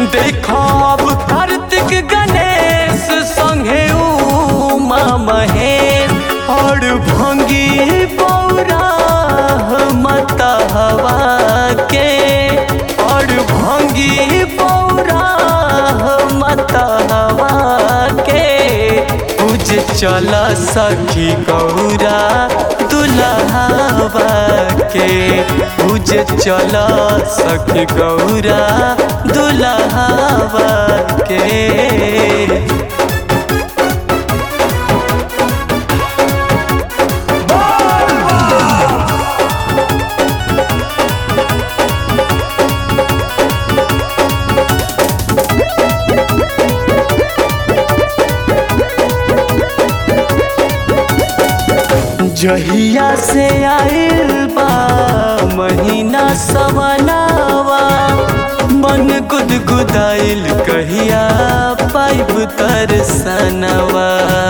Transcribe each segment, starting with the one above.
देखब कार्तिक गणेश संगे उमा महेश और भंगी बौरा मता हवा के और भंगी बौरा मता हवा के पूज चल सखी गौरा दुल्हावा के पूज चल सखी गौरा दुल्हावा के जहिया से आइल बा महीना सवनावा मन गुदगुदाइल कहिया पाइब तरसनवा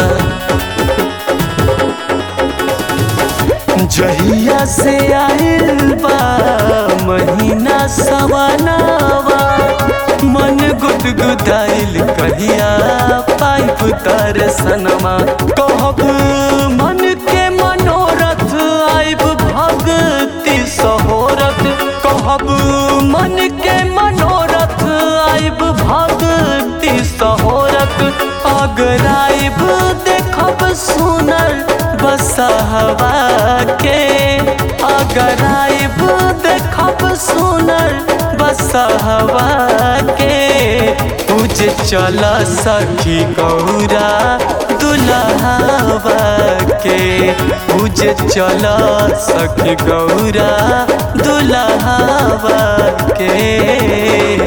जहिया से आइल बा महीना सवनावा मन गुदगुदाइल कहिया पाइब तरसनवा कहब मन के मनोरथ आइब भगति सहोरथ कहब मन के मनोरथ आइब भगति सहोरथ अगर आइब देखब सुनर बसहवा के अगर आइब देखब सुनर बसहवा के पूज चल सखी गौरा दुल्हावा के पूज चल सखी गौरा दुल्हावा के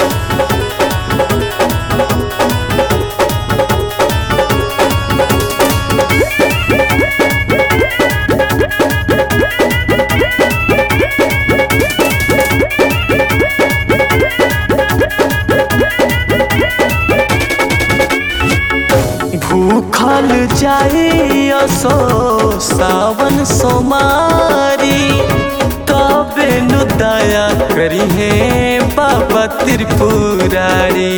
भूखल जाई असो सावन सोमारी तबे नु दया करी हे बाबा त्रिपुरारी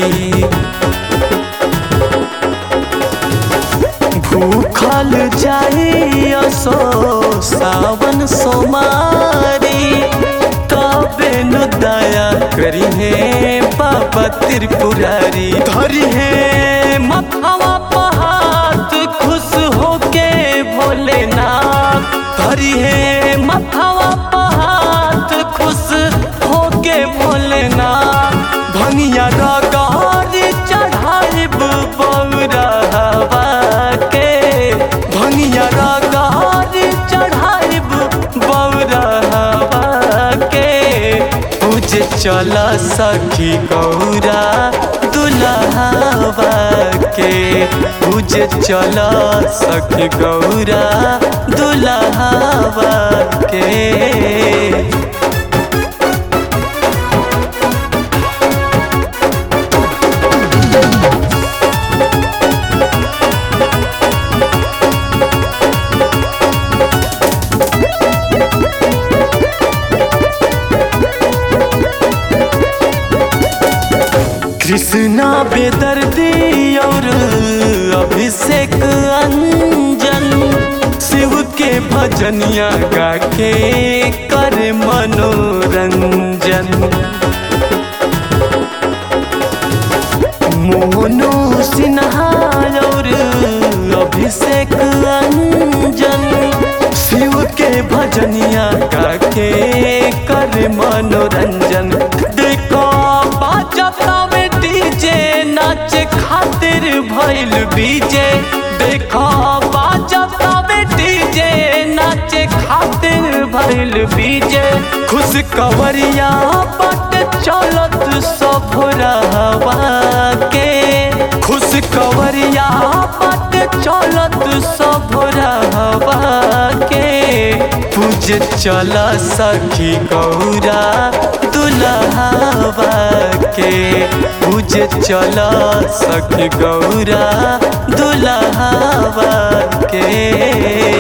भूखल जाई असो सावन सोमारी तबे नु दया करी हे बाबा त्रिपुरारी धरी हे मथवा पहात खुश होके भोलेनाथ धरी हे मथवा पहात खुश होके भोलेनाथ भनिया रगारी चढ़ाइब बौरहवा के भनिया रगारी चढ़ाइब बौरहवा के पूज चल सखी गौरा दुल्हावा के पूज चल सखी गौरा दुल्हावा के कृष्णा बेदर्दी और अभिषेक अंजन शिव के भजनिया गा के कर मनोरंजन मोहनो सिन्हा और अभिषेक अंजन शिव के भजनिया गा के कर मनोरंजन देखो बाजता में डीजे नाच खातिर भइल बीजे देखो बाजता में डीजे नाच खातिर भइल बीजे खुश कवरिया बट चलत सब रहवा के खुश कवरिया बट चलत सब रहवा के पूज चल सखी गौरा दुल्हावा के पूज चल सखी गौरा दुल्हावा के